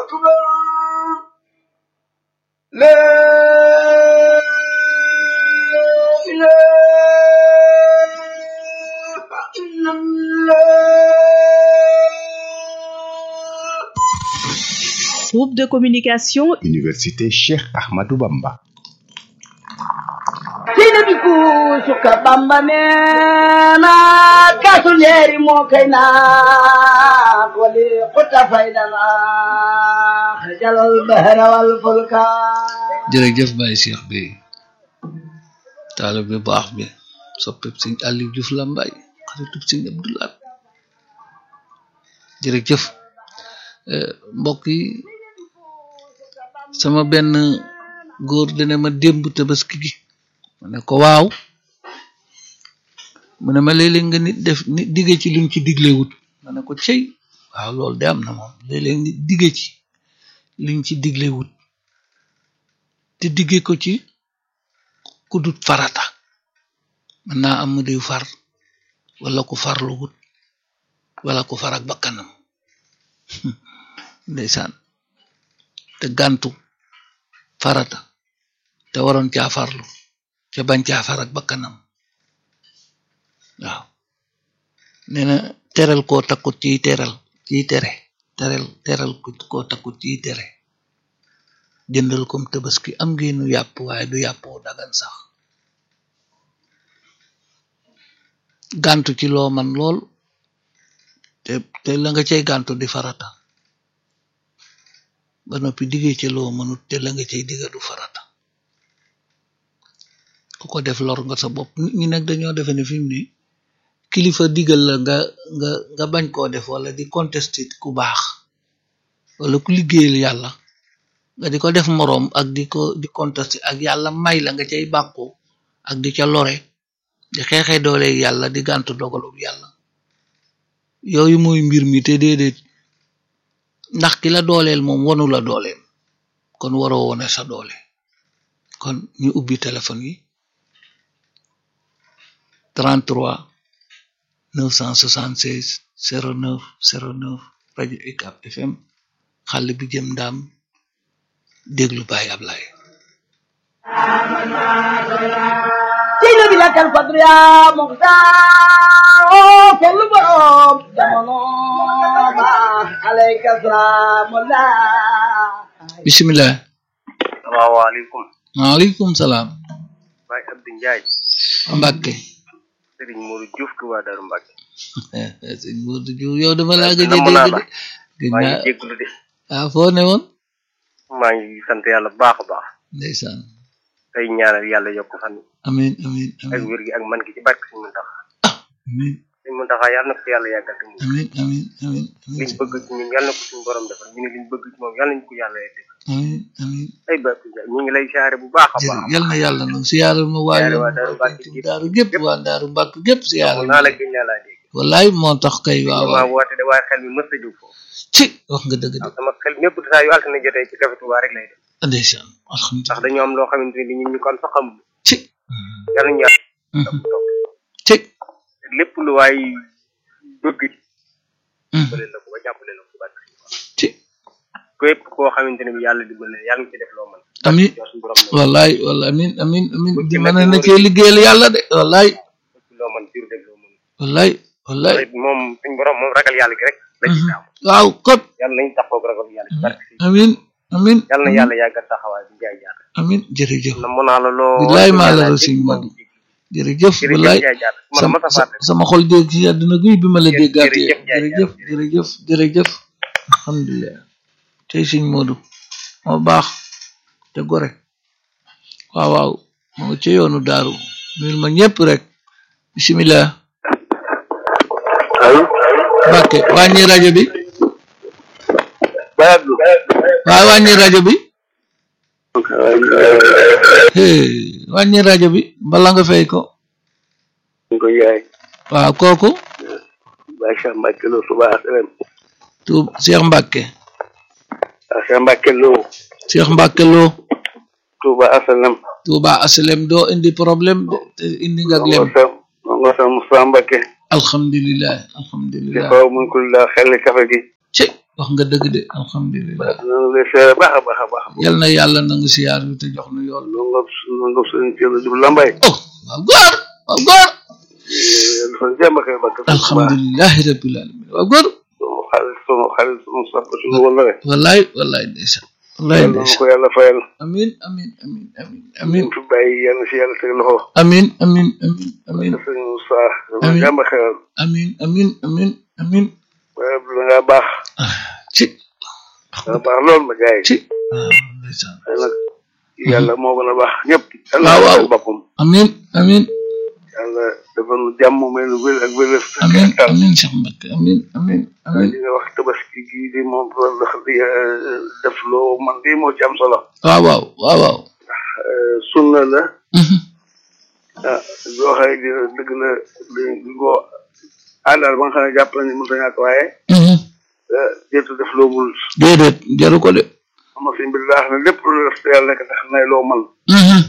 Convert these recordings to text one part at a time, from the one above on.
أكبر لا إله إلا الله Groupe de communication Université Cheikh Ahmadou Bamba. sina bi kuusuka bamba neena kaasu leeri moo kay naa wali xuta faydana xajalal bahra wal fulka jërëjëf Baye Cheikh bi taalibe bi baax bi soppib sëñ Aliou Diouf Lambaye xaritub sëñ Abdoulaat jërëjëf Eh, mbokk yi sama benn góor dana ma démb tabaski gi ma ne ko waaw mu ne ma léeg-léeg nga nit def nit digge ci luñ ci diglewut ma ne ko cey waaw loolu de am na moom léeg-léeg nit digge ci liñ ci diglewut te digge ko ci ku dut farata mën naa am mu di far wala ku farlu wut wala ku far ak bakkanam ndeysaan te gàntu farata te waroon caa farlu te bañ caa far ak bakkanam waaw nee na teral koo takkut ciy teral ciy tere teral teral koo takkut ciy tere jëndal kom tabaski am ngeenu yàpp waaye du yàppoo dagan sax gàntu ci loo man lool te te la nga cay gàntu di farata ba noppi diggee ci loo mënut te la nga cay digga du farata ku ko def lor nga sa bopp nit ñi nag dañoo defe ne fi mu ne kilifa digal la nga nga nga bañ koo def wala di contester ku baax wala ku liggéeyal yàlla nga di ko def moroom ak di ko di contester ak yàlla may la nga cay bàkku ak di ca lore di xeexee doole yàlla di gàntu dogalub yàlla yooyu mooy mbir mi te déedéet ndax ki la dooleel moom wonu la dooleel kon waroo wone sa doole kon ñu ubbi téléphone yi 33 976 09 09 rajo UCAB FM xale bi jëm ndaam déglu Baye Ablaye sina bi lakkal fadru yaa muxtaar kellu borom jamono baax alayka salaamullah bisimilah salaamaaleykum maaleykum salaam Baye Abdou Ndiaye Mbacke Serigne Modou Diouf Touba Darou Mbacke sëñ Modou Diouf yow dama laa gëj a namm naa dégg la de gëj maa ngi naa jégalu de ah foo ne woon maa ngi sant yàlla bu baax a baax ndeysaan tey ñaanal yàlla yokk fan amin amin ak amin wér gi ak man gi ci barke Sëñ Muntaxa amin Sëñ Muntaxa yàlla na ko fi yàlla yàggal te mu amin amin amin amin liñ bëgg ci ñun yàlla na ko suñu borom defal ñu ne liñ bëgg ci moom yàlla nañu ko yàlla def amin amin ay Baye Abdou Ndiaye ñu ngi lay siyaare bu baax a jërëjëf baax yal na yàlla nag siyaaral ma waa Siyaare yoon waa Daaru Mbàkke waa daaru gépp waa daaru mbàkk gépp siyaaral naa la ma gën naa laa dégg wallaay moo tax kay waaw damaa waaw woote de waaye xel mi mës a jóg foofu ci wax nga dëgg de waaw sama xel mépp saa yu altine jotee ci Café Touba rek lay def ndeysaan ndax alhamdulilah dañoo am loo xamante ni ñun ñu kon sax xamuñu ci yàlla ñu yàlla Mhm. topp ci lépp lu waay bëgg Mhm. dimbale la ko ba jàppale la ko ci barke ci képp koo xamante ne bi yàlla dimbale na yàlla nga ci def loo mën amin jox suñu borom la wallaay wala amin amin amin Ku di ci mën nekk na wóor cee liggéeyal yàlla de wallaay loo mën jur def loo mën wallaay wallaay te moom suñu borom moom ragal yàlla gi rek la ci Mhm. taamu waaw kot yàlla nañ taxaw ragal yàlla ci barke si amin amin yàlla na yàlla yàggal taxawaay bi jaay jaata amin jërëjëf na mën naa la loo Bilaay maa la yàlla rasul dégg Modou. moom jërëjëf jërëjëf wallaay jaay jaata ma la sama mas a fàtte sama xol dégg ci àdduna guy bi ma la Jërëjëf, déggaatee jërëjëf, Ndiaye, jërëjëf jërëjëf jërëjëf alhamdulilah tey sëñ Modou moo baax te gore waaw waaw moo nga ca yoonu daaru nuyul ma ñëpp rek bisimilah allo Mbàkke wàññi rajo bi Baye Abdou waaw wàññi rajo bi hey wàññi rajo bi bala nga fay ko ñu ko yaay waaw kooku Baye Cheikh Mbacke Lo Touba Asalem tu Cheikh Mbàkke Baye Cheikh Mbacke Lo Cheikh Mbàkke loo Touba Asalem Touba aslem doo indi problème de te indi nga lem sa ngo sa Moussa Mbacke alhamdulilah di alhamdulilah faw mun ko la xel kafe gi ci wax nga dëgg de alhamdulilah ñu lay seere baax a baax a baax yal na yàlla nangu siyaar bi te jox nu yool lu nga lu nga sëñ Thierno Diouf Lambaye oh waaw góor waaw góor dafa jàmm ak ay bakk alhamdulilahi rabbil alamin waaw góor sunu xarit sunu xarit sunu sax sunu wala rek wallaay wallaay ndeysaan wallaay yàlla na ndeysaan ko yàlla fayal amin amin amin amin amin ñu fi bàyyi yàlla si yàlla teg loxo amin amin amin amin sëñ Moussa dama Amiin. jàmm ak xelal amin amin amin amin waaye da ngaa baax ci da nga baax lool ma jaay ci waaw ndeysaan waaye nag yàlla moo gën a baax ñëpp yàlla waaw, waaw. na boppam amin amin yàlla dafa nu jàmm may nu wér ak wér amin amin Cheikh Mbacke amin amin amin li nga wax tabaski gii di moom ndax di def loo man di moo ci am solo waaw waaw waaw waaw sunna la Mhm. ah loo xam ne dina dëgg la li ko àndal ba nga xam ne jàpp nañu mënut a ñàkk waaye Mhm. jërtu def loo mul déedéet jaru ko de am na suñ mbir laax ne lépp lu def te yàlla nekk tax nay loo man Mhm.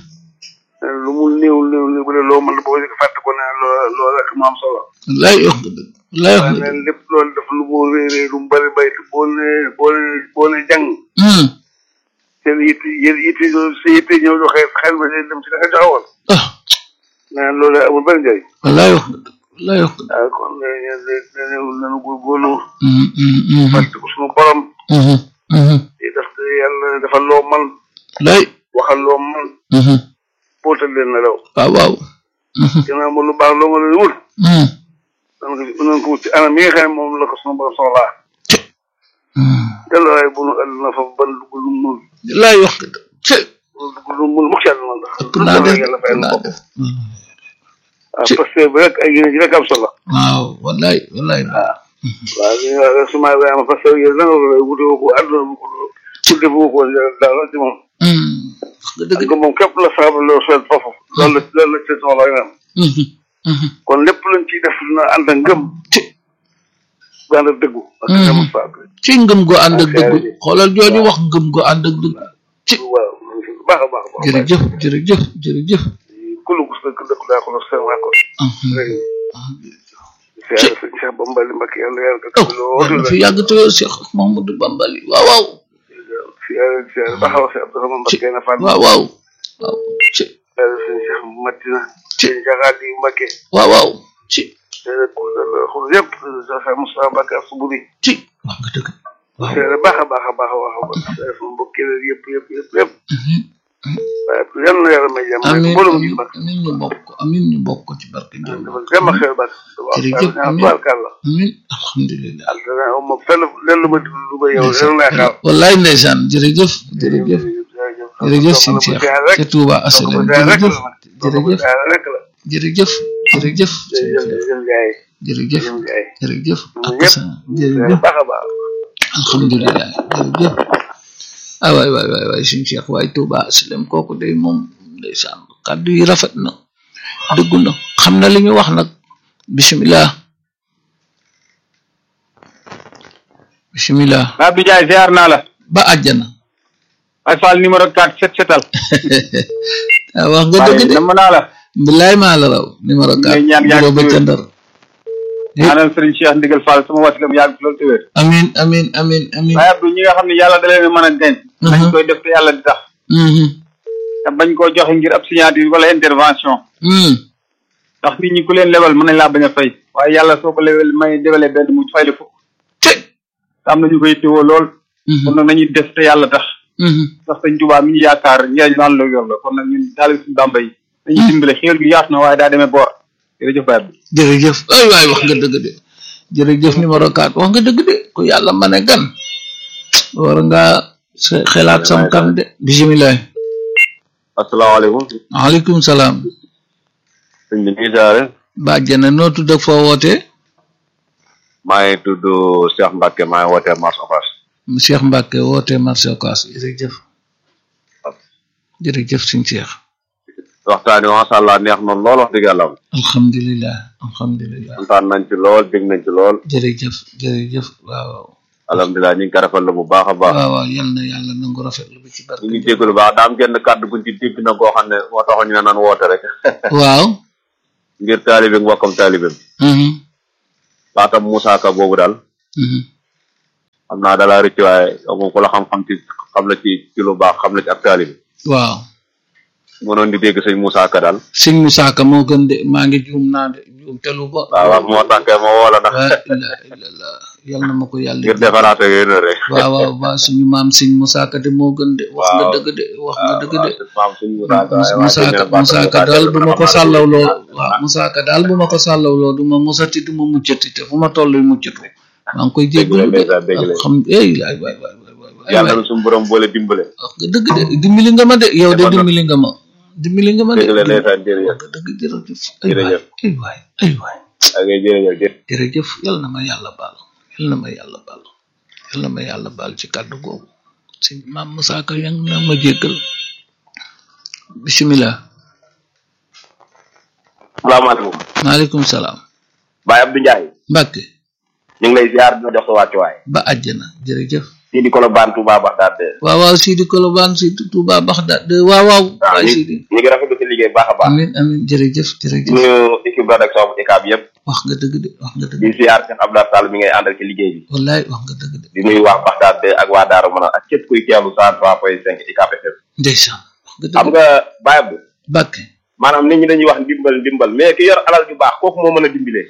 lu mu néew néew néew bu dee loo mën boo ko fàtte ko ne loo loo rek mu am solo wallaay wax nga dëgg wallaay wax waaye nga neen dëgg lépp loolu def lu mu réeree lu mu bëri bay te boo ne boo ne boo ne jàng Mhm. seen yitte yéen yitte sa yitte ñëw joxe xel ba day dem si da nga joxe woon ah nee loolu amul benn njëriñ wallaay wax nga dëgg wallaay wax nga dëgg waaw kon ne ne nanu góorgóorlu Mhm, mhm, mhm. fàtte ko suñu borom Mhm, mhm. di def te yàlla defal loo man wallaay waxal loo man Mhm. bootal leen na law waaw waaw Mhm, ginnaaw ma lu baax loo nga leen wut mhm. nan ko nan ko wut ci anam yi nga xam ne moom la ko suñu borom soxlaa Mhm. yàlla waaye bu nu àdduna fa ban dugg lu mul wallaay wax nga dëgg ci dugg lu mul mukk ci àdduna ndax ëpp naa def yàlla ëpp fayal na naa ko def waaw parce que bi rek ay yéene ji rek am solo waaw wallaay wallaay waaw li nga wax suma Ibrahima parce que yéen nanga ko wute woo ko àdduna bu ko wute woo ko daal ci moom Mhm. wax nga dëgg ak moom képp la sabab loo seet foofu loolu la loolu la ci soxla nga am Mhm, mhm. kon lépp luñ ciy def na ànd ak ngëm ci bu ànd ak dëggu ak Mhm. ngëm faak ci ngëm go ànd ak ak dëgg xeer yi. xoolal jooju wax ngëm go ànd ak dëgg ci waaw baax a baax a baax jërëjëf jërëjëf jërëjëf kulu gus dëkk dëkk daa ko la seen waa ko Mhm. rek Cheikh Cheikh Bambali Mbacke yàlla yàlla ko oh war na fi yàgg te wér Cheikh Mamadou Bambali waaw waaw si si baax a wax si Abdourahmane Mbacke na Fall waaw waaw waaw ci sëñ Cheikh Matina Ci. sëñ Jaxaat yi Mbacke waaw waaw ci xool yëpp Cheikh Moussa Mbacke ak Suburi ci wax nga dëgg waaw seere baax a baax a baax a baax a baax seere sama mbokk yi yëpp yëpp yëpp yëpp Mhm. waaye yal na yàlla may jàmm amin mbooloo mu amin ji baax amin ñu bokk amin ñu bokk ci barke Ndiol dafa jàmm ak xel baax Jërëjëf, amiin. tubaarkàlla amin alhamdulilah altana aw ma fenn lenn lu ma di lu ma yow lenn lay xaar wallaay ndeysaan jërëjëf jërëjëf jërëjëf sëñ Cheikh ca Touba Asalem jërëjëf jërëjëf rek la jërëjëf jërëjëf sëñ jërëjëf Cheikh jërëjëf gaay jërëjëf jërëjëf gaay jërëjëf ak ñëpp. sa jërëjëf baax a baax alhamdulilah jërëjëf ah waay waay waay waay suñu Cheikh waay Touba Asalem kooku day moom ndeysaan kàddu yi rafet na dëggu na xam na li ñu wax nag bisimilah bisimilah Abdou Ndiaye ziar naa la ba àjjana ay Fall numéro 4 set setal ah wax nga waaye dëgg de namm naa la bilaay maa la raw numéro Ñu 4 ngi ñaan yàgg ba ca wér. ndar ñaanal Serigne Cheikh Ndigal Fall sama wasila mu yàgg fi loolu te wér amin amin amin amin waaye Abdou ñi nga xam ne yàlla da leen a mën a denc nañ Mhm. koy def te yàlla di tax Mhm. te bañ koo joxe ngir ab signature wala intervention Mhm. ndax nit ñi ku leen lebal mën nañ laa bañ a fay waaye yàlla soo ko lebal may debalee benn mu fay la fukk Ci. te am na ñu koy téwoo lool Mhm. kon nag nañuy def te yàlla tax Mhm. ndax sëñ Tuubaa mi ñu yaakaar njëriñ naan la yor la kon nag ñun taalib suñu Bàmba yi dañuy dimbale xéwal gi yaatu na waaye daa demee boor jërëjëf Baye Abdou jërëjëf ay waay wax nga dëgg de jërëjëf numéro 4 wax nga dëgg de ku yàlla ma ne gan war nga se- xelaat sam kan de bisimilah asalaamaaleykum waaleykum salaam sëñ bi nuyu jaare bàjjana noo tudd ak foo wootee maa ngi tudd Cheikh Mbacke maa ngi wootee Mars Ocass Cheikh Mbacke wootee marché Ocass jërëjëf jërëjëf suñ Cheikh waxtaan wi macha allah neex na lool wax dëgg yàlla alhamdulilah alhamdulilah kontaan nañ ci lool dégg nañ ci lool jërëjëf jërëjëf waaw waaw alhamdulilah ñu ngi ko rafetlu bu baax a baax waaw waaw yal na yàlla nangu rafetlu bi ci barke ñu ngi jégalu baax daa am genn kàddu guñ ci dégg na koo xam ne moo taxoon ñu ne nan woote rek waaw ngir taalibe mbokkam taalibeem mhm baatam Moussa Ka boobu daal mhm xam naa dalaa rëcc waaye yow moom ku la xam-xam ci xam la ci ci lu baax xam la ci ak taalibi waaw mënoon di dégg sëñ Moussa Ka daal sëñ Moussa Ka moo gën de maa ngi juum naa de juum te lu ba waaw waaw moo tànkee ma woo la ndax la ilaha illallah yal na ma ko yàlla ngir defaraate yéen rek waaw waaw waaw suñu maam sëñ Moussa Ka de moo gën de wax nga Waaw. dëgg de wax nga dëgg de maam sëñ Moussa Ka waaye Moussa Ka Moussa Ka daal bu ma ko sàllawloo waaw Moussa Ka daal bu ma ko sàllawloo du ma musati du ma muccati te fu ma toll muccatu maa ngi koy jéggalu de ndeysaan, dëgg la. xam ey waay waay waay waay waay waay yàlla na suñu borom boole dimbale wax nga dëgg de dimbali nga ma de yow de Defal na- dimbali nga ma dimbali nga ma de dëgg la ndeysaan jërëjëf wax nga dëgg jërëjëf ay waay Jërëjëf. ay waay ay waay ak jërëjëf jërëjëf jërëjëf yal na ma yàlla baal yal na ma yàlla baal yal na ma yàlla baal ci kàddu googu si maam Moussa Ka yang na ma jéggal bisimilah salaamaaleykum maaleykum salaam Baye Abdou Ndiaye Mbàkke ñu ngi lay ziar di la jox sa wàccuwaay ba àjjana jërëjëf fii di Colobane Touba Bagdad de waaw waaw Sidi Kolobaan Sidi Touba Baxdaad de waaw waaw waaw waay ñu Sidi ñu ngi rafetlu si liggéey bu baax a baax amin amin jërëjëf di jërëjëf nuyu équipe rédaction bu ECAB yëpp wax nga dëgg de wax nga dëgg di ziar Cheikh Abdoulaye Sall mi ngay àndal ci liggéey bi wallaay wax nga dëgg de di nuyu waa Bagdad de ak waa Daaru Manaan ak képp kuy teewlu cent trois point cinq ECAB FM ndeysaan wax nga xam dëgg nga Baye Abdou Mbàkke maanaam nit ñi dañuy wax ndimbal ndimbal mais ki yor alal ju baax kooku moo mën a dimbilee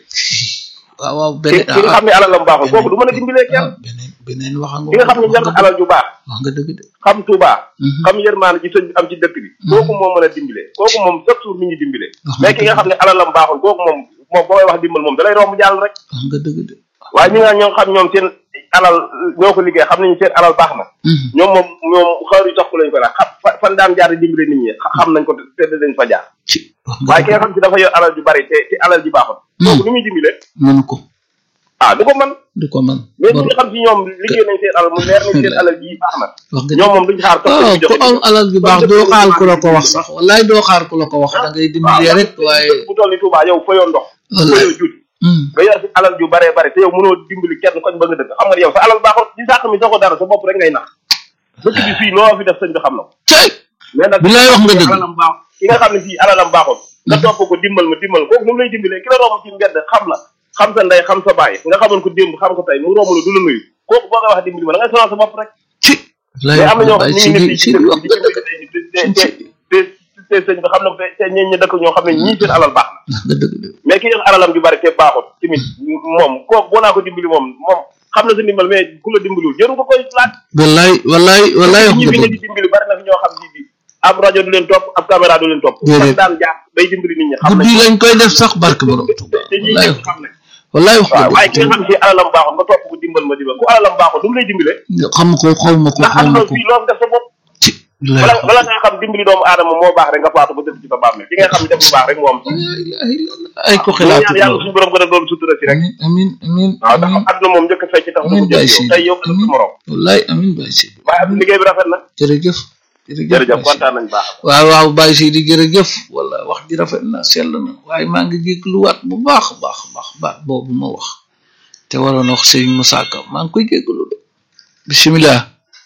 waaw waaw ki beneen ki nga xam ne alalam baaxul kooku du mën a dimbilee kenn ah beneen beneen wax nga ki nga xam ne yor na alal ju baax wax nga dëgg de xam Touba Mhm. xam yërmaane ci sëñ bi am ci dëkk bi kooku moo mën a dimbile kooku moom chaque jour nit ñi dimbile Wax nga mais ki nga xam ne alalam baaxul kooku moom moom boo koy wax dimbal moom dalay romb jàll rek wax nga dëgg de waaye ñi nga ñoo xam ñoom seen alal ñoo ko liggéey xam nañu seen alal baax na Mhm. ñoom moom ñoom xaaru sax ko lañ ko laaj xam fa- fan daan jaar di dimbile nit ñi xa- xam nañ ko te te dañ fa jaar ci wax nga waaye ki dëgg nga xam si dafa yor alal ju bari te te alal ji baaxul kooku lu muy dimbile mënu ko ah du ko mën du ko man mais ñi nga xam si ñoom liggéey nañ seen alal mu leer nañ seen alal ji baax na wax nga ñoom moom duñ xaar topp waaw ñu ku joxe am alal ju baax doo xaar ku la ko wax sax wallaay doo xaar ku la ko wax da ngay dimbali rek waaye bu toll ni Touba yow fa yoon ndox wallaay fayoo juuti Hmm. nga yor si alal ju bare bare te yow mënoo dimbali kenn koñ ba nga dëkk xam nga ne yow sa alal baaxul ci sàq mi soo ko dara sa bopp rek ngay nax dëkk bi fii loo fi def sëñ bi xam na ko cay mais nag bilaay wax nga dëgg alalam baax ki nga xam ne fii alalam baaxul nga topp ko dimbal ma dimbal kooku nu mu lay dimbalee ki la romb ci mbedd xam la xam sa ndey xam sa baay nga xamoon ko démb xam ko tey mu romb la du la nuyu kooku boo koy wax dimbali ma da ngay sonal sa bopp rek ci mais bilaay am na ñoo wax xam nga ne ñu ngi Sidi nekk ci Sidi dëkk wax bi nga di dëgg dimbali te te te te sëñ bi xam na ko te te ñeen ñi dëkk ñoo xam ne ñii seen alal baax na wax nga dëgg de mais ki yor alalam ju bari te baaxul tamit moom kooku boo naa ko dimbali moom moom xam na sa ndimbal mais ku la dimbaliwul jëru ko koy laaj wallaay wallaay wallaay wax ñi nga fi ne dëgg di dimbali bari na fi ñoo xam si bi ab rajo du leen topp ab caméra du leen topp Déedéet. fan daan jaar day dimbali nit ñi xam nañ guddi lañ koy def sax barke borom Tuuba te ñii wallaay ñëpp xam nañ wallaay wax waaw nga waaye ki dëgg nga xam si alalam baaxul nga topp ko dimbal ma dimbal ku alalam baaxul du mu lay dimbale xam ko xaw ma ko ndax xaw am ma na ko fii loo fi def sa bopp ci bilaay wala wax wala nga xam dimbali doomu aadama moo baax rek nga faatu ba dëkk ci sa bàmmeel ki nga xam ne def lu baax rek moo am sax ay ay ko ñu xalaatu ñaan yàlla loolu suñu borom gën a doon sutura si rek amin amin amin waaw ndax amin àdduna moom njëkk a fecc tax amin mu Baye jël yow Sidi tey yow ëllëg amin sa morom wallaay amin Baye Sidi waaye ab liggéey bi rafet na jërëjëf jërëjëf jërëjëf Baye Sidi. kontaan nañ baax waaw waaw Baye Sidi jërëjëf wala wax ji rafet na sell na waaye maa ngi jégluwaat bu baax a baax a baax baat boobu ma wax te waroon wax Serigne Moussa Ka maa ngi koy jéglu de bisimilah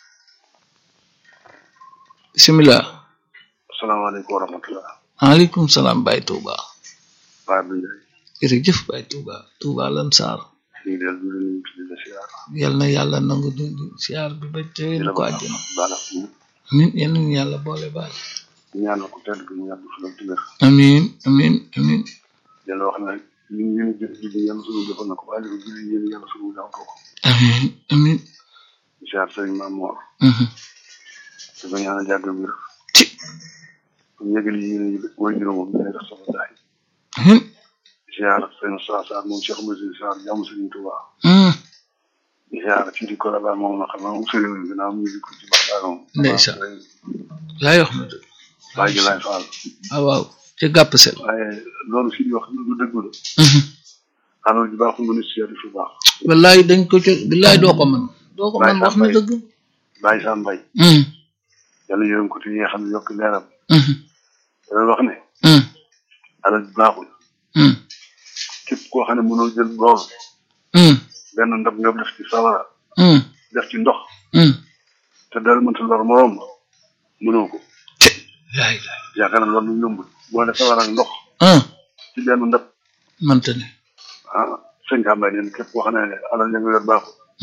bisimilah asalaamaaleykum wa rahmatulah. maaleykum salaam Baye Touba Baye Abdou Ndiaye. jërëjëf Baye Touba Touba lan saar ñu ngi leen di nuyu di la siyaar. yal na yàlla nangu di di siyaar bi ba di teewee la ko baal àjjana baal ak ñu amin yal nañu yàlla boole baal ñaanal ko tedd gi ñu yàgg fi la wér. amin amin amin di la wax ne ñun ñu ngi jël julli yàlla suñu defal na ko waaye li julli yéen yàlla suñu jàng ko. amin amin di siyaar sëriñ Maam Mor. mhm. di ko ñaanal jàgg wér. ci ñu yëgal yi yéen a woy juróomam ñu ne def sama daay. amin di siyaar sëriñ Saa Saar moom Cheikh Moussa Saar jàmm sëriñ Touba. mhm. di siyaar ci di Colobane moom na xam naa mu sëriñ bi ginnaaw mu ngi ko ci Bakaaroom. Ndeysaan. laay wax na dëgg Baye Gilaay Fall. ah waaw ca gàpp sel waaye loolu si di wax lu dëgg la. mhm. alal ji baaxul nga ni si yàlla fi baax. wallaay dañ ko ca billaay doo ko mën doo ko mën wax na dëgg Baye Sam Mbaye. mhm. yàlla yërëm ko te yee xam ne yokk leeram. mhm. dana wax ne mhm. alal ji baaxul. mhm. képp koo xam ne mënoo jël lool mhm. benn ndab nga def ci sawara mhm. def ci ndox mhm. te dara mënta lor moroom mënoo ko laay laay yaakaar na loolu yombul boo ne sawara ak ndox ah ci benn ndab mante ne ah sëñ Ka Mbaye neen képp koo xam ne alal ya nga yor baaxul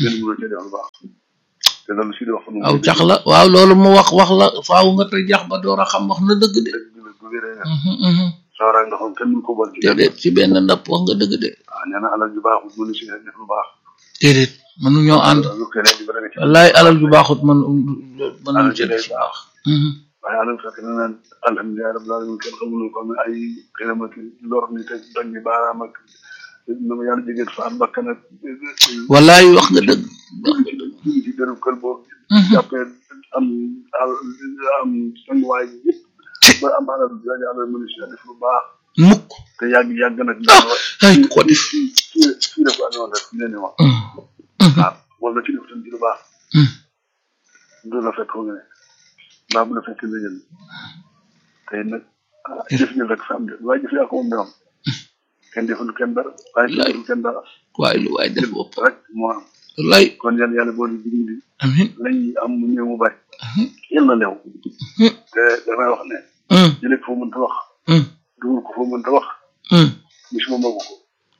kenn mënoo cee def lu baax te loolu si di wax aw cax la waaw loolu mu wax wax la faaw nga te jax ba door a xam wax na dëgg de dëgg la bu wéree nga Mhm, mhm. sawaraay nga xam kenn mënu ko bon ci kenn déedéet ci benn ndap wax nga dëgg de waaw nee na alal ju baaxul mënu si def lu baax déedéet mënuñoo ànd lu keneen di bëri nga ci wallaay alal ju baaxut mën mënuñ alal ci ji day def baax Mhm. waaye alal fekk na naan alhamdulilah rabbil alamin kenn xamul ko am ay xëyam ak lor ni te doñ bi baaraam ak na ma yàlla jégeel fa am bakkan ak wallaay wax nga dëgg wax nga dëgg ñu ci dërëm kër boobu Mhm. jàppee am al am sanguwaay bi yëpp ba am alal dañu alal mënu si def lu baax mukk te yàgg yàgg nag ah ay ku ko def fii fii la ko amee woon rek fi leen di wax Mhm. Mhm. waaw wala ci def tam ci lu baax Mhm. du la fekk foo nga ne mbaa bu la fekk nga jël tey nag ah jëf ñu rek fa am de waaye jëf yaa ko moom de am kenn deful kenn dara waaye kenn deful kenn dara waaye lu waay def bopp rek moo am wallaay kon yàlla yàlla boo di dimbali amin lañ am mu ñëw mu bari Mhm. yal na leew Mhm. te damay wax ne Mhm. jëlee ko foo mënta wax Mhm. dugal ko foo mënta wax Mhm. gisuma magu ko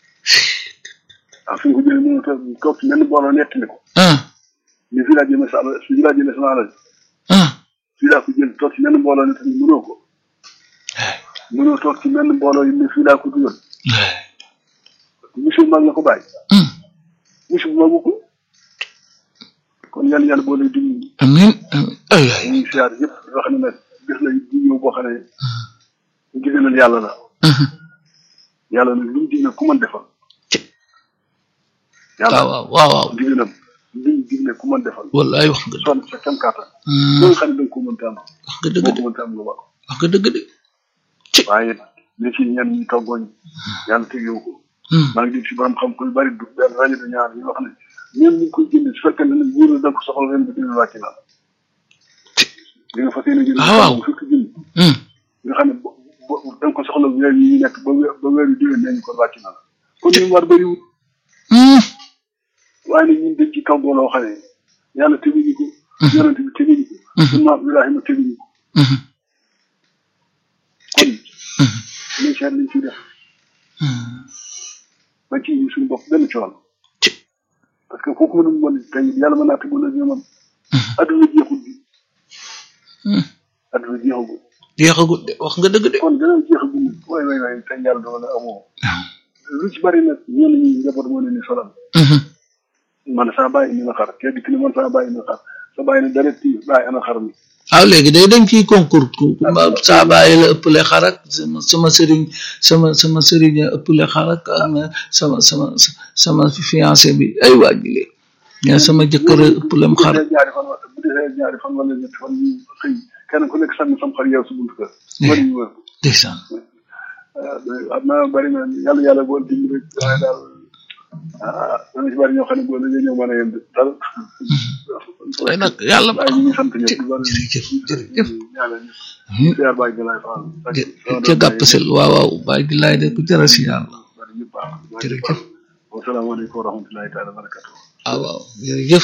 ah fi nga ko jëlee mënul toog toog ci benn booloo nettali ko ah ni fii laa jëmee sa alal fii laa jëmee sama alal ah fii laa ko jël toog ci benn mbooloo nettali mënoo ko mënoo toog ci benn mbooloo yi ne fii laa ko dugal monsieur mag nga ko bàyyi Mhm. monsieur magu ko kon yàlla yàlla boo lay dimbali amin amin ay ay ñu ngi siyaar yëpp yoo xam ne nag gis la di ñëw boo xam ne ndigalal yàlla la Mhm. yàlla nag lu mu digle ku mën defal waaw yàlla waaw waaw waaw ndigalam lu mu digle ku mën defal wallaay wax nga dëgg sonn sa kem kàttan Mhm. ba nga xam ne da nga ko mënta am wax nga dëgg boo de ko mënta am nga ba ko wax nga dëgg de waaye li ci ñenn ñi toggooñ yàlla tegewu ko Mhm. maa ngi dégg si borom xam ku bari du benn rajo du ñaar ñu wax ne même ñu ngi koy jënd su fekkee ne nag wóor na da nga ko soxla ren bi dina wàcc na li nga fas yéene jënd Ah, waaw. bu fekk jënd Mhm. nga xam ne bo bo da nga ko soxla weer yi ñu nekk ba weer ba weer yu déwén nee ñu ko wàcc na la kon ñu war bëriwul Mhm. waaye nag ñun dañ ci kaw loo xam ne yàlla teguñu ko yonent bi teguñu ko suñu maam Ibrahima teguñu ko Mhm. kon nañ seet liñ ciy def Mhm. ba ci ñu suñu bopp benn coono parce que kooku mënul mën tey yàlla mën naa tegu la ñu man adduna jeexul bi Mhm. adduna jeexagul jeexagut de wax nga dëgg de kon dana jeexagul waay waay waay tey yàlla doon na amoo lu ci bari nag ñenn ñi njaboot moo leen di solal Mhm. man saa bàyyi indi na xar kee dikk ni man saa bàyyi indi na xar sa bàyyi ne dara tii bàyyi ana xar mi waaw léegi day dañ ciy concours ku ku ma saa bàyyi la ëppale xarak sama sama sëriñ sama sama sëriñ a ëppale xarak am na sama sama sama fiancé bi ay waajile mais sama jëkkër a ëppalem xar bu defee ñaari fan wala bu defee ñaari fan wala ñetti fan ñu xëy kenn ku nekk sànni sam xar yow sa buntu kër bari ñu wër ndeysaan ah am na bari na yàlla yàlla bool dimbali rek waaye daal ah dana ci bari ñoo xam ne boo dañoo ñëw mën a yem dal waaye nag yàlla waaye ñu ngi sant ñëpp di bari jërëjëf jërëjëf ñaanal ñu Mhm. siyaar bàyyi gi laay faal ca gàppasel waaw waaw bàyyi gi laay de ku jara si yàlla bari ñëpp baax jërëjëf wasalaamaaleykum wa rahmatullahi taala wa barakatuh ah waaw jërëjëf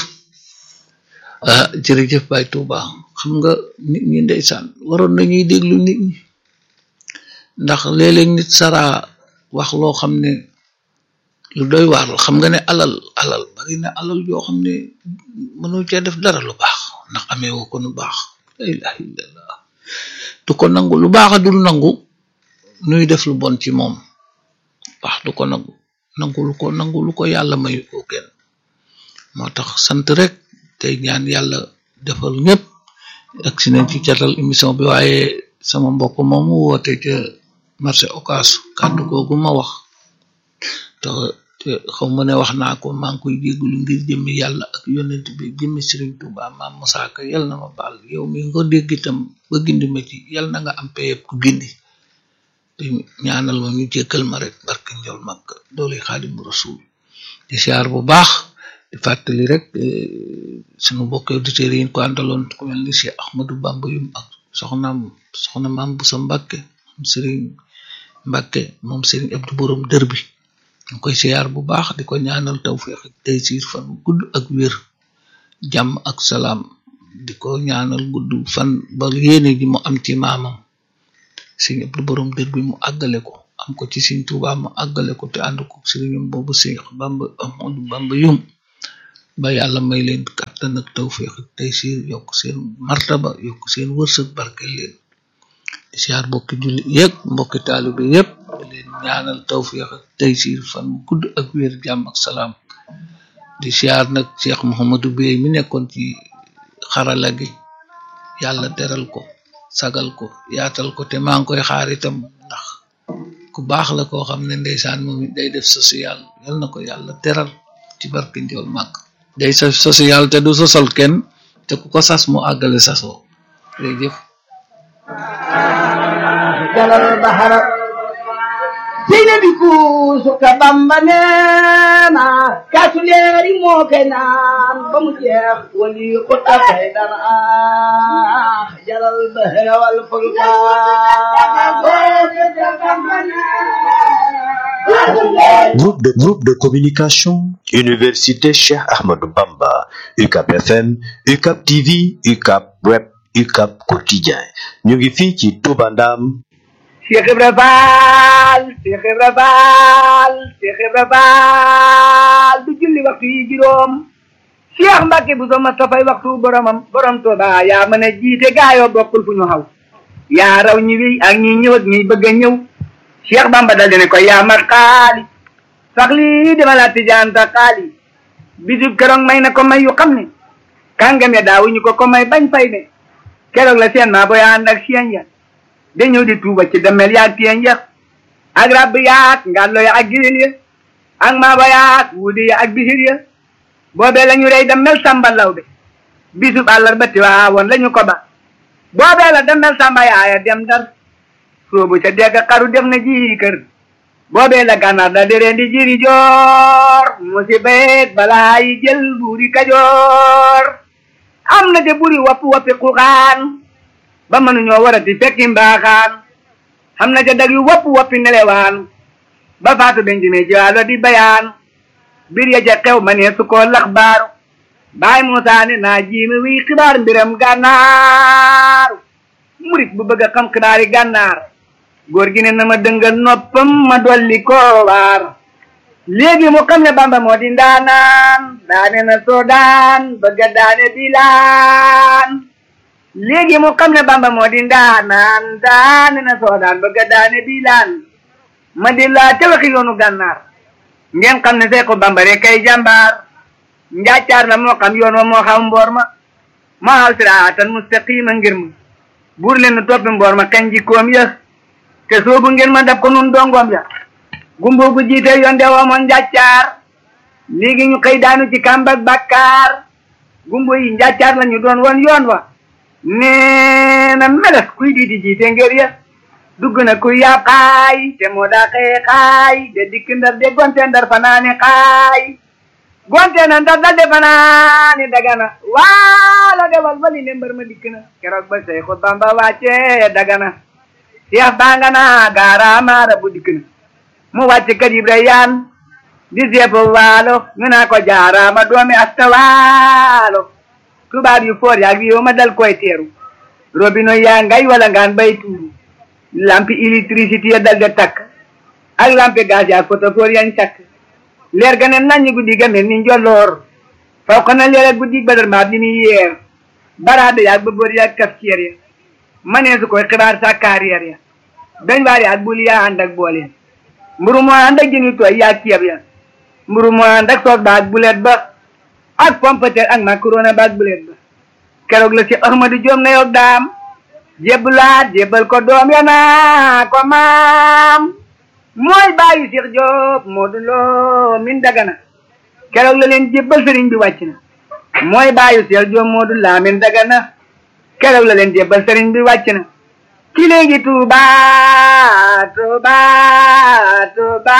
ah jërëjëf Baye Touba xam nga nit ñi ndeysaan waroon nañuy déglu nit ñi ndax léeg-léeg nit saraa wax loo xam ne lu doy waar la xam nga ne alal alal bari na alal yoo xam ne mënoo cee def dara lu baax ndax amee woo ko nu baax la ilaha illallah du ko nangu lu baax a dul nangu nuy def lu bon ci moom baax du ko nangu nangu lu ko nangu lu ko yàlla mayu ko kenn moo tax sant rek tey ñaan yàlla defal ñëpp ak si nañ ci catal émission bi waaye sama mbokk moomu woote ca marché Ocass kàddu googu ma wax te te xaw ma ne wax naa ko maa ngi koy jégalu ngir jëmmi yàlla ak yonent bi jëmmi Serigne Touba maam Moussa Ka yal na ma baal yow mi nga dégg itam ba gindi ma ci yal na nga am payeb ku gindi te ñaanal ma ñu jékkal ma rek barke njol mag doole xaadimu rasul di siyaar bu baax di fàttali rek sunu mbokk auditeurs yi ñu ko àndaloon ku mel ni Cheikh Ahmadou Bamba yum ak soxnaam soxna maam bu sa Mbàkke moom Serigne Mbàkke moom Serigne Abdou Borom dër bi ñu koy siyaar bu baax di ko ñaanal tawfeex ak taysiir fan gudd ak wér jàmm ak salaam di ko ñaanal gudd fan ba yéene ji mu am ci maamam Serigne Abdou Borom dër bi mu àggale ko am ko ci Serigne Touba mu àggale ko te ànd ko Serigne boobu Cheikh Bamba Ahmadou Bamba yum ba yàlla may leen kattan ak tawfiq ak taysir yokk seen martaba yokk seen wërsëg barkel leen di siyaar mbokki julli yëpp mbokki taalibe yëpp di leen ñaanal tawfiq ak taysir fan gudd ak wér jàmm ak salaam di siyaar nag Cheikh Mouhamadou Bey mi nekkoon ci xarala gi yàlla teral ko sagal ko yaatal ko te maa ngi koy xaar itam ndax ku baax la koo xam ne ndeysaan moom it day def social yal na ko yàlla teral ci barke njool màgg day sa social te du sosal kenn te ku ko sas mu àggale sasoo jërëjëf jalal bahara seyna bi kuusu ka bamba neena kaasu leeri moo koy naan ba mu jeex wali ko tafay dara jalal bahara wal fulka Groupe de, groupe de communication, Université Cheikh Ahmadou Bamba, UCAP FM, UCAP TV, UCAP Web, UCAP Quotidien. ñu ngi fii ci Touba Ndam. Cheikh Ibra Faal Cheikh Ibra Faal Cheikh Ibra Faal du julli waxtu yi juróom Cheikh Mbacke bu so ma tafay waxtu boromam borom Touba yaa mën a jiite gaayoo bokkul fu ñu xaw yaa raw ñi wéy ak ñi ñëw ak ñi bëgg a ñëw Cheikh Bamba dal dine ko yaa mat xaali sax lii dama la tijaan sa xaali bisub keroog may na ko may yu xam ne kàngam ya daawuñu ko ko may bañ fay ne keroog la seen maa boy ànd ak seen ya dañëw di tuuba ci demel yaag teen ya ak rab yaag ngàllo ya ak giril ya ak maaba yaag wuudi ya ak bisir ya boobee la ñu rey demel samba lawbe bisub àllarba tiwaawoon la ñu ko ba boobee la demel samba yaaya dem dar soobu ca degg xaru def na ji kër boobee la gànnaar da deree di jiri joor musibeet balaa yi jël buuri kajoor am na de buri wappi wappi xuxaan ba mënuñoo warati fekki mbaaxaan xam na ca dag yu wopp woppi nelewaan ba faatu benjime jiwaalo di bayaan bir ya ca xew ma ne su ko lax baaru baay Muusaa ne naa jiimi wi xibaar mbiram gànnaaru murit bu bëgg a xam xibaari gànnaar góor gi ne na ma dëngal noppam ma dolli ko waar léegi mu xam ne bamba moo di ndaanaan daane na soodaan bëgg a daane bilaan léegi mu xam ne bamba moo di ndaanaan daane na soodaan bëgg a daane bilaan ma di laa te waxi yoonu gànnaar ngeen xam ne seeko bamba rek kay jàmbaar njaacaar la moo xam yoon wa moo xam mboor ma moo xaw siraatan mustaqima ngir ma buur leen nu toppi mboor ma kañ jikkoom ya te soobu ngeen ma dab ko nun dongoom ya gumbo gu jiite yoon de woomoon njàccaar léegi ñu xëy daanu ci kàmbak bàkkaar gumbo yi njàccaar la ñu doon woon yoon wa nee na meles kuy di di jiite ngër ya dugg na kuy yaab xaay te moo daa xëye xaay de dikk ndar de gonte ndar fanaane xaay gonte na ndar dal de fanaane dagana waala de wal wali ne mbër ma dikk na keroog ba Seexu Bamba wàcce dagana Seex banga na gaaraamaara bu dikk na mu wàcc kër Ibrahima di seefu waalo ñu naa ko jaaraama doomi asta waalo tubaab yu foor yaag yow ma dal koy teeru robino yaa ngay wala ngaan bay tuuru lampi électricité ya dal de takk ak lampi gaz yaag photophore yañ takk leer ga ne naññ guddi ga mel ni njolloor faw ko na leer ak guddi badar maat ni muy yeer baraade yaag bëbër yaag kafceer ya manee su koy xibaar sa carrière ya dañ waar yaag bul yaa ànd ak booleen mburu moo ànd ak jëni tooy yaag ceeb ya mburu moo ànd ak soos ba ak bulet ba ak pompeter ak macaroni ba ak bulet ba keroog la si Ahmadu Joom na yoog daam jébbalaat jébbal ko doom ya naa ko maam mooy bàyyi Cheikh Diop Modou Lo min dagana keroog la leen jébbal sëriñ bi wàcc na mooy bàyyi Cheikh Diop Modou La min dagana keroog la leen jébbal sëriñ bi wàcc na ki léegi Tuuba Tuuba Tuuba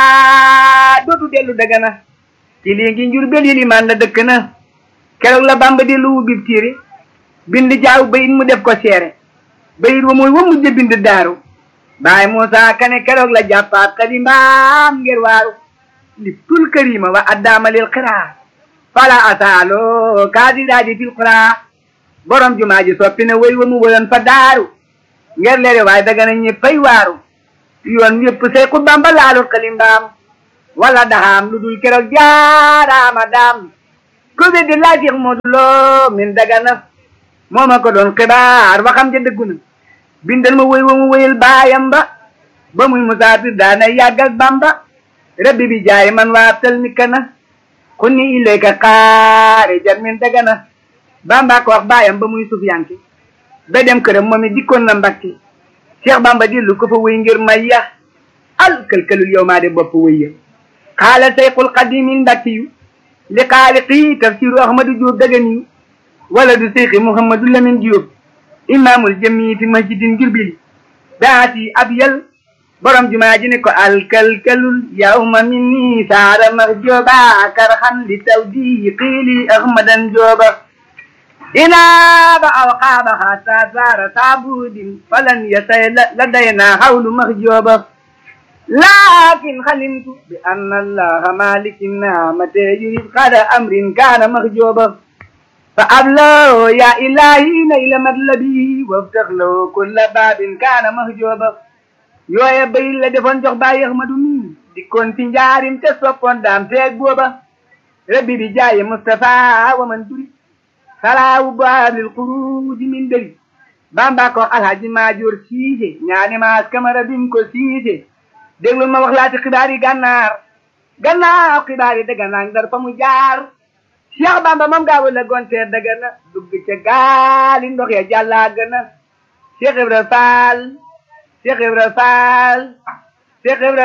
dootu dellu dagana ki léegi Njurbel yi limaan la dëkk na keroog la Bamba di lu bib tiiri bind jaaw bayit mu def ko seere bayit wa mooy wa mujj bind daaru baay Muusa Kane keroog la jàppaat xalimbaam ngir waaru liptul karima wa addaamalil xiraa fala asaalo kaadiraadi fil xuraa borom jumaa ji soppi na way wa mu woyoon fa daaru ngir leere waaye daga na ñëppay waaru yoon yëpp say ku Bamba laalul xalimbaam wala daxaam lu dul keroog jaaraama daam ku weddi laaj Cheikh Modou Lo min dagana moo ma ko doon xibaar ba xam ja dëggu na bindal ma woy wa mu woyal baayam ba ba muy musaafir daana yàgg ak bamba rabbi bi jaay man waa tel mi kana kunni ilayka xaarijan min dagana bamba ko wax baayam ba muy sufyanke ba dem këram moom it dikkoon na mbakki Cheikh Bamba dillu ko fa wéy ngir may ya al këlkëlul yow maa de bopp wéy ya xaala sayqul qadimin mbakki yu li xaaliqi tafsiru ahmadu Diop dagan yu wala du seyxi Mouhamadou Lamine Diop imaamul jami fi masjidin jurbili daati ab yal borom jumaa ji ne ko alkalkalul yawma minni saara max jooba karxan li tawdi qiili ahmadan jooba inaaba aw qaaba xaata saara taabudin falan yasay ladayna hawlu max jooba lakin xalimtu bi anna allaha malikin naamate yurid xada amrin kaana max jooba fa ablo ya ilahi nayla matlabi waftax law kulla baabin kaana max jooba yooye bay la defoon jox baay Ahmadu mi dikkoon fi njaarim te soppoon daam teeg booba rabbi bi jaaye Mustafa wa man duri salaawu baabil xuruuji min dëri bamba ko alhaji maajoor siise ñaani maas kamara bim ko siise déglul ma wax laati xibaar yi gànnaar gànnaar xibaar yi dëgg naa ndar fa mu jaar Cheikh Bamba moom gaawu la gonteer dëgg na dugg ca gaali ndox ya jàllaa gëna Cheikh Ibra Fall Cheikh Ibra Fall Cheikh Ibra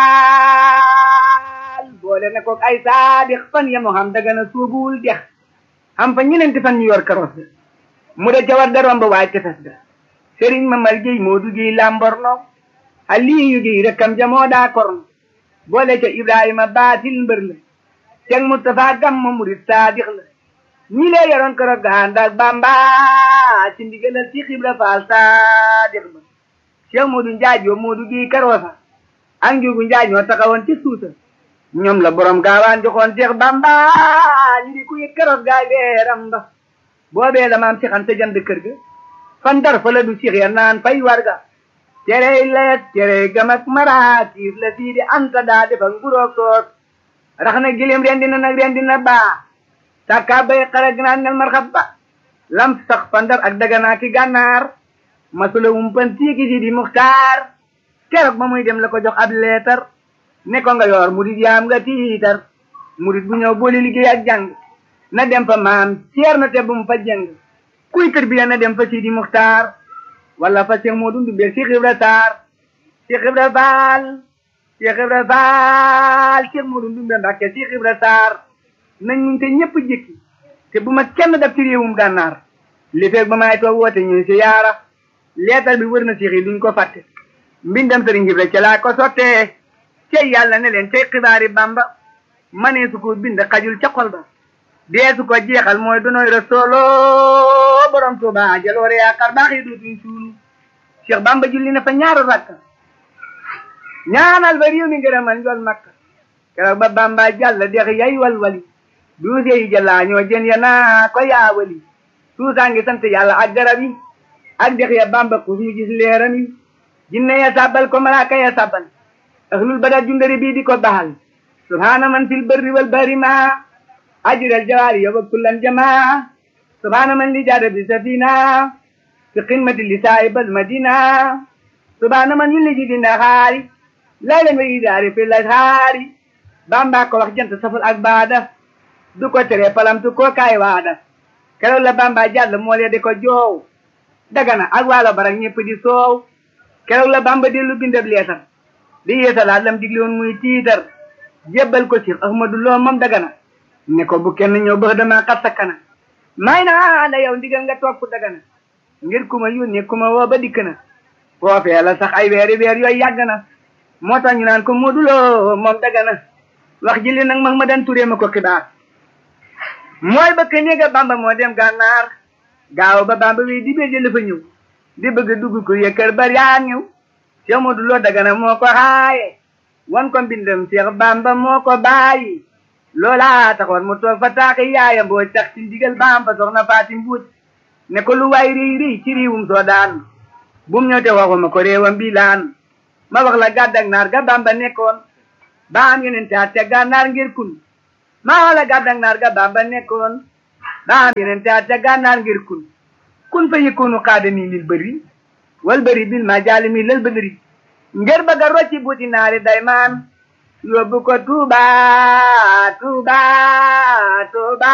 Fall boole na ko ay saadix fan ya mu xam dëgg na suubuwul dex xam fa ñeneenti fan ñu yor karos mu da jawar da romb waay tefes ga Serigne Mamar Gueye moo duggee Lamborno Aliyu Gueye rekkam ja moo daa korno boole ca Ibrahima baatil mbër la Cheikh Moustapha Gamma murid saadix la ñi lee yoroon keroog ga ànd ak Bamba ci ndigalal Cheikh Ibra Fall saadix ba Cheikh Modou Njaay yoo Modou Gueye Karosa ak Njugu Njaay ñoo taxawoon ci suusa ñoom la borom gaawaan joxoon Cheikh Bamba ñu di ku yëg keroog gaay beeram ba boobee la maam Cheikh Anta jënd kër ga fan dar fa la du Cheikh ya naan fay warga cerey leet cerey gam ak maraakiis la sii di anta daa defak nguroog soos rax na gilim rendi na nag rendi na baa sàkkaa bay xara gnaan nel marxab ba lam sax fa ndar ak daganaa ki gànnaar masula wumpan tiiki si di muxtaar keroog ba muy dem la ko jox ab leetar ne ko nga yor murid yaam nga tiitar murid bu ñëw boole liggéey ak jàng na dem fa maam ceer na te bu mu fa jëng kuy tër bi na dem fa Sidi Muxtaar wala fa Cheikh Modou Ndoumbé Cheikh Ibra Sarr Cheikh Ibra Fall Cheikh Ibra Fall Cheikh Modou Ndoumbé Mbàkke Cheikh Ibra Sarr nañ ñu te ñëpp jëkki te bu ma kenn def ci réewum gànnaar li feeg ba maay toog woote ñuy si yaara leetal bi wër na Cheikh yi duñ ko fàtte mbindam sëriñ Ibra ca laa ko sottee cey yàlla ne leen cey xibaari Bamba manee su ko bind xajul ca xol ba deesu ko jeexal mooy donoy rasoolo borom Tuuba jaloore yaakaar baax yi dootuñ suulu Cheikh Bamba julli na fa ñaaru rakka ñaanal ba réew mi ngërëmal njool makka keroog ba Bamba jàll dex yay walwali duuse yi jëlaa ñoo jën ya naa ko yaawali suusaa ngi sant yàlla ak garab yi ak dex ya Bamba ku ñu gis leeram yi jinne ya sàbbal ko malaaka ya sàbbal ahlul badar jundari bii di ko baxal subhaana man fil barri wal bahri ma ajral jawaari yow ak kullan jamaa subhaana man li jaada bi safina fi qimati li saahibal madina subhaana man yulli ji di naxaari laylan wa idaari fi lashaari bamba ko wax jant safal ak baada du ko tere palamtu ko kaay waada keroog la bamba jàll moo lee di ko joow dagana ak waalo barak ñëpp di soow keroog la bamba dellu bindab leetar di yeesalaat lam digle woon muy tiitar jébbal ko Cheikh Ahmadou Lo moom dagana ne ko bu kenn ñëw bëx dama xat sa kana may naa la yow ndigal nga toog fu dagana ngir ku ma yónnee ku ma woo ba dikk na foofee la sax ay weeri weer yooyu yàgg na moo tax ñu naan ko Modou Lo moom dagana wax ji li nag mag ma dan turee ma ko xibaar mooy bëkk néega bamba moo dem gànnaar gaaw ba bamba wi di bee jële fa ñëw di bëgg dugg ko yëkkër bari yaa ñëw Cheikh Modou Lo dagana moo ko xaaye wan ko mbindam Cheikh Bamba moo ko bàyyi loola taxoon mu toog fa taaxi yaaya mbooj tax ci ndigal baam fa soxna Faati Mbuuj ne ko lu waay riy riy ci riiwum soo daan bum ñëw te waxuma ko réewam bi laan ma wax la gàddak naar ga Bamba nekkoon ba am yeneen taat te gànnaar ngir kun maa la gàddak naar ga bamba nekkoon daa yeneen te at ca gànnaar ngir kun kun fa yëkkoonu xaada nii lil bëri wal bëri bil ma jaali mi lal bëri ngir bëgg a rocci buuti naari day maan yóbbu ko Tuuba Tuuba Tuuba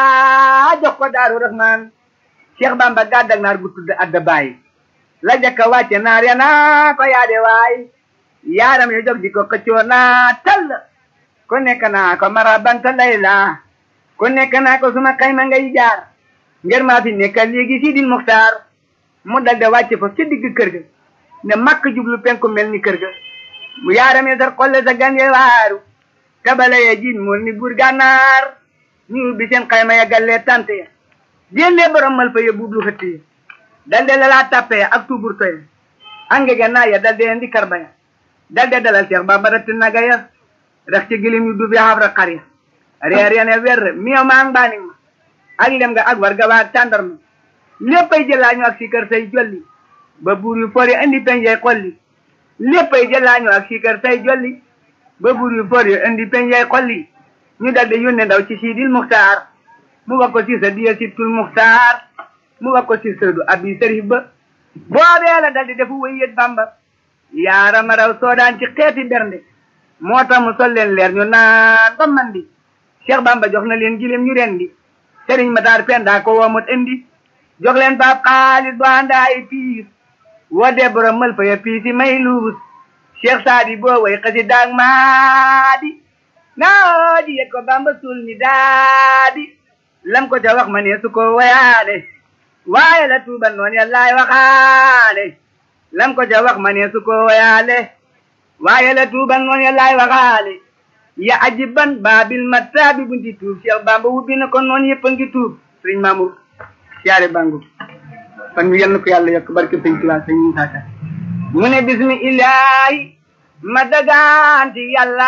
jox ko Daaru Rahmaan Cheikh Bamba gàddak naar gu tudd adda bàyyi la jëkka wàcce naar ya naa ko yaade waay yaaram yo jog di ko xëccoo naa tall ku nekk naa ko mara banta layla ku nekk naa ko suma xayma ngay jaar ngir maa fi nekkal léegi si din muxtaar mu dal de wàcce fa ci digg kër ga ne makk jublu penku mel ni kër ga mu yaaram yo sar xolle sa gan ye waaru tabala ye jin mool ni buur gànnaar ñu ubbi seen xayma ya gallee tante ya génnee borom mal fa ya buublu xëtt ya dal de lalaa tappe ya ak tuubur toya ange ga naa ya dal de indi karba ya dal de dalal Seex Bamba ratti naga ya rax ci gilim yu duuf ya xabra xar ya reer ya ne wer miyo maa mbaani ma ak lem nga ak war ga waa tàndarma léppay jëlaañu ak sikar say jolli ba buur yu for ya indi peñjey xolli léppay jëlaañu ak sikar say jolli ba buur yu for ya indi peñjey xolli ñu dal de yónne ndaw ci siidil muxtaar mu wax ko si sa diya sittul muxtaar mu wax ko si sëdu abi sërif ba boobee la dal di defu wëyyët bamba yaarama raw soodaan ci xeeti bernde moo tax mu sol leen leer ñu naan ba mandi Cheikh Bamba jox na leen gileem ñu rendi sëriñ Matar Penda ko woomut indi jox leen baab xaalis bu àndaay piis wodee borom mël fa ya piisi may luus Cheikh Saadi boo way xasi daag maadi naa di yet ko Bamba suul mi daadi lam ko ca wax ma ne su ko wayaane waaye la tuubal noon yàllaay waxaane lam ko ca wax ma ne su ko wayaale waaye la tuubal noon yàllaay waxaale ya ajiban baabil mattaabi bunti tuub Cheikh Bamba wubbi na ko noon yëpp a ngi tuub sëriñ Mamour siyaare bangu fan mu yenn ko yàlla yokk barke sëñ Tuubaa sëñ Musaa Ka mu ne bismi illaahi ma dagaanti yàlla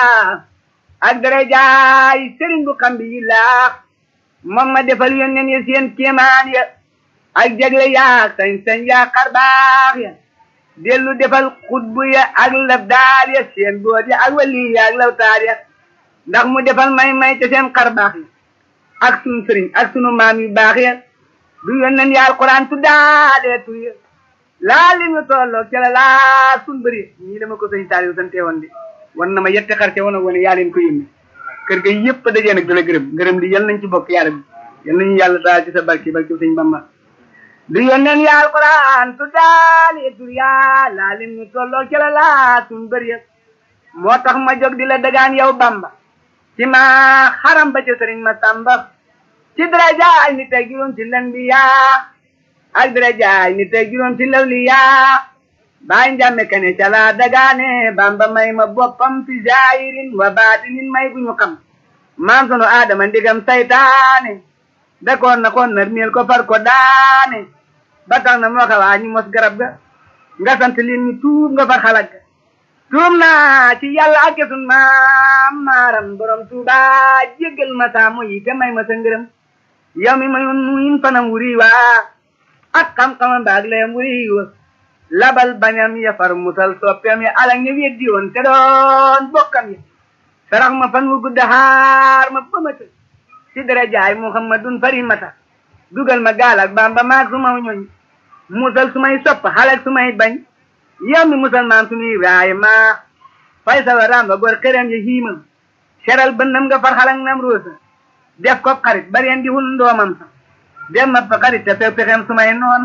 ak darajaay sëriñ bu xam bi yillaax moom ma defal yónneen ya seen kéemaan ya ak jagle yaak sañ-sañ yaa xarbaax ya dellu defal xutbu ya ak labdaal ya seen boot ya ak wali ya ak lawtaar ya ndax mu defal may-may te seen xarbaax ya ak sunu sëriñ ak sunu maam yu baax ya du yónneen ya alquran tuddaale tur ya laa li ñu tolloo ca la laa sun bëri ñii dama ko sëñ Saliou sante woon di wan na ma yette xarte woon a wane yaa leen ko yónni kër ga yëpp dajee nag dala gërëm gërëm li yal nañ ci bokk yàlla bi yal nañu yàlla daal ci sa barki barki sëñ Bamba du yónneen ya alquran tuddaale tur ya laa li ñu tolloo ca la laa sun bëri ya moo tax ma jóg di la dagaan yow Bamba ci ma xaram ba ca sëriñ ma Samba ci daraja ay nit ak juróom ci len bi yaa ak daraja ay nit ak juróom ci lawli yaa baay njàmme kane ca laa dagaane bamba may ma boppam fi zaahirin wa baatinin may bu ñu xam maam sunu aadama ndigam saytaane dakoon na koon nar miel ko far ko daane ba tax na moo xawaa ñu mos garab ga nga sant leen ñu tuub nga far xalag ga tuub naa ci yàlla ak sun maam maaram borom tuuba jéggal ma saamu yi te may ma sa ngërëm yow mi mayoon nuyin fanam wuri waa ak xam-xamam baag layam wuri wa labal bañam ya far musal soppeem ya alak ña weddi woon te doon bokkam ya sarax ma fan wu gudda xaar ma ba ma të ci darajaay muhammadun farimata dugal ma gaal ak bamba maag su ma ñoñ musal su may sopp xalak su may bañ yow mi musal maam sunu ibrahima fay sa waraam ba gor xërëm ya xiima seral bënnam nga far xalak nam roosa def ko xarit bareen di hul ndoomam sa dem ma fa xarit te few pexem su may noon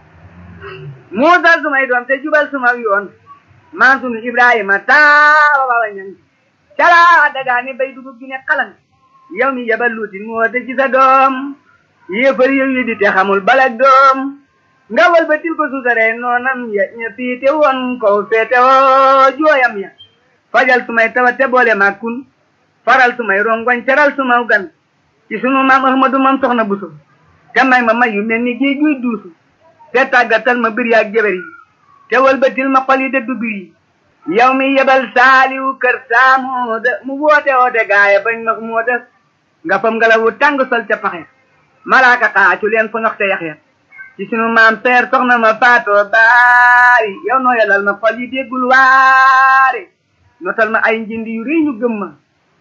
muusal sumay doom te jubal suma yoon maam sunu ibrahima taawa wawa ñang calaa dagaani bay dugub gi ne xalan yow mi yabal luuti moo te ci sa doom yéefar yow yi di te xamul balak doom nga wal ba til ko suusaree noonam ya ña fiite woon ko feete woo jooyam ya fajal sumay tawa te boole ma kun faral sumay rongoñ teral suma gan ci sunu maam ahmadu mam soxna buso te may ma may yu mel ni géej guy duusu te tàggatal ma bir yaag jabar yi te walbatil ma xol yi de dubir yi yow mi yebal saaliwu kër saamooda mu woote woote gaaya bañ ma mooda nga fam ngelawu tàng sol ca paxe malaaka xaacu leen fa ngox te yaxya ci sunu maam seer soxna ma faatoo baari yow noo yelal ma xol yi déggul waare notal ma ay njindi yu rëy ñu gëm ma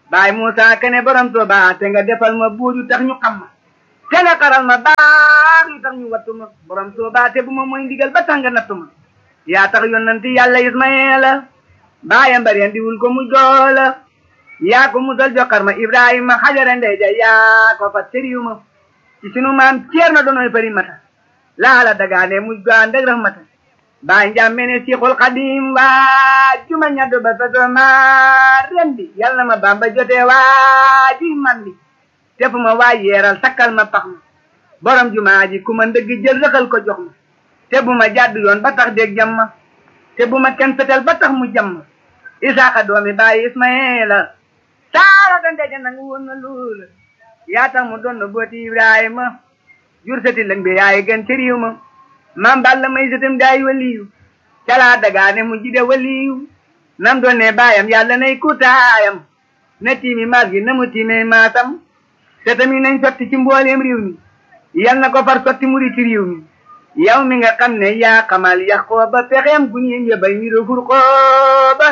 baay Muusa kene borom Tuuba te nga defal ma buuju tax ñu xam ma te nga xaral ma baax yu tax ñu wattu ma borom Tuuba te bu ma mooy ndigal ba tax nga nattu ma yaa tax yonanti yàlla Ismaila baayam bareen diwul ko mu joola yaa ko musal jokkar ma Ibrahima xajara ndey ja yaa ko fa sëriw ma ci sunu maam Ceerno doonoy fari mata laala dagaane muj gaa ndeg rahmata baay njàmmene Seexul Xadim waa juma ñaddo ba sa ma rendi yal na ma Bamba jotee waa ji man bi te fu ma waa yeeral sakkal ma pax ma borom jumaa ji ku ma ndëgg jël rëxal ko jox ma te bu ma jàdd yoon ba tax dégg jam ma te bu ma kenn fetel ba tax mu jam ma Isaaxa doomi baay Ismaila saara ga ndeja nangu woon na loola yaa tax mu doon na booti Ibrahima jur sati lëng bi yaay gën ci réew ma maam Balla may sëtam daay waliyu calaa dagaane mu jide waliyu nam doon ne baayam yàlla nay kutaayam na tiimi maas gi na mu tiime maasam te tamit nañ sotti ci mbooleem réew mi yal na ko far sotti muri ci réew mi yow mi nga xam ne yaa xamal Yaxooba pexeem gu ñu yëbay mi do furqooba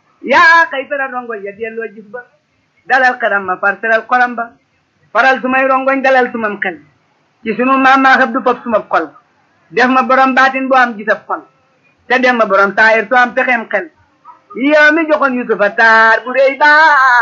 yaa xëy fera rongoñ ya delloo gis ba dalal xeram ma far seral xolam ba faral sumay rongoñ dalal sumam xel ci sunu maam maa xëb du fab suma xol def ma borom baatin bu am gisab xol te def ma borom taayir su am pexeem xel yow mi joxoon Yusufa taar bu réy ba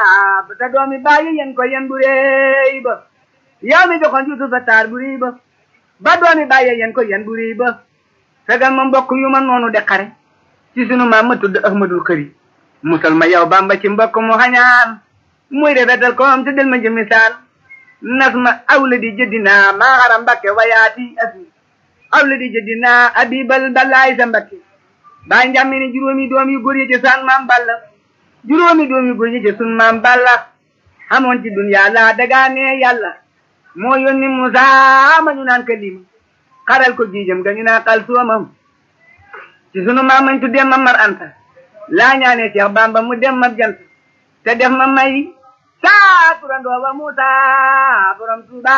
te doomi bàyyi yen ko yen bu réy ba yow mi joxoon Yusufa taar bu réy ba ba doomi bàyyi yen ko yen bu réy ba fegal ma mbokk yu ma noonu de xare ci sunu maam ma tudd Ahmadul Xëri musal ma yow Bamba ci mbokk mu xañaan muy rafetal koom te del ma jëmi saan nas ma awla di jëddinaa maa xaram mbakke wayaati asmi awla di jëddinaa abibal balaay sa mbakke baay njàmmi ne juróomi doom yu góor yi ci saan maam balla juróomi doom yu góor yi ci sun maam balla xamoon ci duniyaa laa dagaane yàlla moo yónni Musaa ma ñu naan kalima xaral ko giijam ga ñu naan xal soomam ci sunu maam mañ tuddee ma mar anta laa ñaane Cheikh Bamba mu dem ma jant te def ma may saa turandoo ba Musa borom Tuuba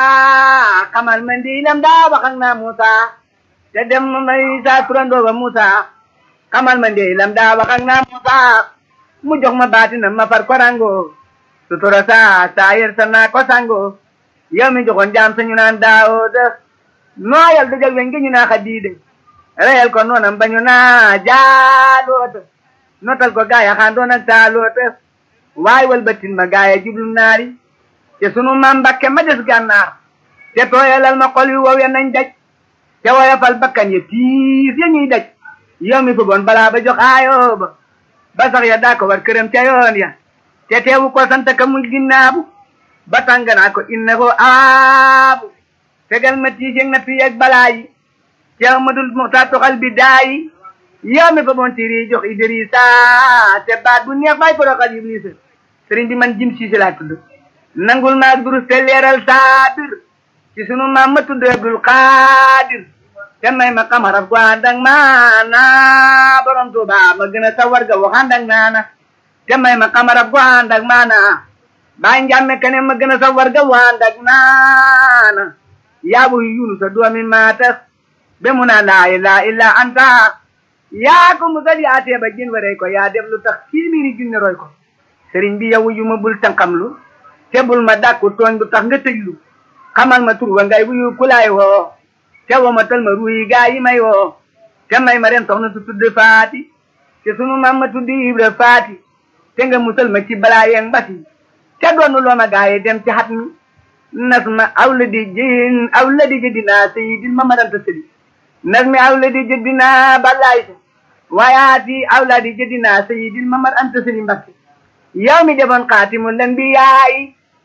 xamal ma ndiilam daa wax ak naa Musa te def ma may saa turandoo ba Musa xamal ma ndiilam daa wax ak naa Musa mu jox ma baatinam ma far korango sutura saa saa yer sa naa ko sango yow mi joxoon jaam sa ñu naan Daawuda nooyal dëjël weñ gi ñu naa Xadiida reyal ko noonam ba ñu naa Jaaluuta notal ko gaaya xaan doon ak Taaluuta waay wal batin ma gaaya jublu naari te sunu maam Mbakke ma des gànnaar te tooyalal ma xol yu wow ya nañ daj te woyofal bakkan ya tiis ya ñuy daj yow mi bëggoon balaa ba jox aayoo ba ba sax ya daa ko war këram ca yoon ya te teewu ko sant ka muy ginnaabu ba tànganaa ko inna ko aabu fegal ma tiis yeg na fi yeg balaa yi te amadul muxtaar toxal bi daayi yow mi fa boon tiri jox Idrissa te baat bu neex bay boroxal Iblisa sëriñ bi man jim siise laa tudd nangul maag durus te leeral saabir ci sunu maam ma tudd Abdul Xaadir te may ma xamaraf gu ànd ak maana borom Tuuba ma gën a sawar ga wax ànd ak naana te may ma xamaraf gu ànd ak maana baay njàmme kene ma gën a sawar ga wax ànd ak naana yaabu yunus a doomi maatas be mu naa laa ilaaha illaa anta yaa ko musal yaa teeba jën waree ko yaa def lu tax téeméeri junne roy ko sëriñ bi yow yu ma bul tànqamlu te bul ma dàkku tooñ bu tax nga tëjlu xamal ma tur wa ngay wuyu kulaay woo te woo ma tal ma ruuyi gaa yi may woo te may ma ren soxna su tudd faati te sunu maam ma tudd ibra faati te nga musal ma ci balaa yeeg mbati te doonu loo ma gaa yi dem ci xat mi nas ma awla di jin awla di jëddinaa sayidil ma maranta sëdi nas mi awla di jëddinaa balaay sa waayaati awla di jëddinaa sayidil ma mar anta sëdi mbakke yow mi defoon xaatimul anbiyaayi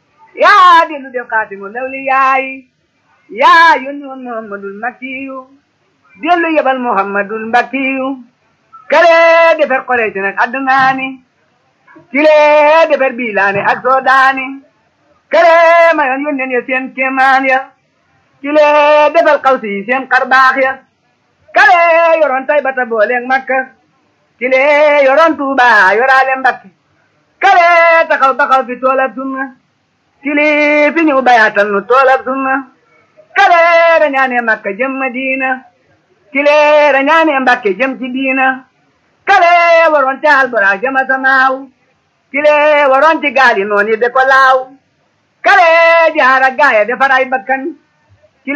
yaa dellu def xaatimul awliyaayi yaa yónni woon muhammadul makkiyu dellu yebal muhammadul mbakkiyu kale defer xoreeti nag addunaani kile defer biilaani ak soodaani kale mayoon yónneen ya seen kéemaan ya kile defal xawsi yi seen xarbaax ya kale yoroon tay bata booleeg makka kile yoroon tuuba yoraale mbakki kale taxaw baxaw fi toolab sunna kili fi ñëw bayaatal nu toolab sunna kale rañaane makka jëm madina kile rañaane mbakke jëm ci diina kale waroon caal bara jama samaaw kile waroon ci gaal yi noonu yi de ko laaw kale jaara gaaya defar ay bakkan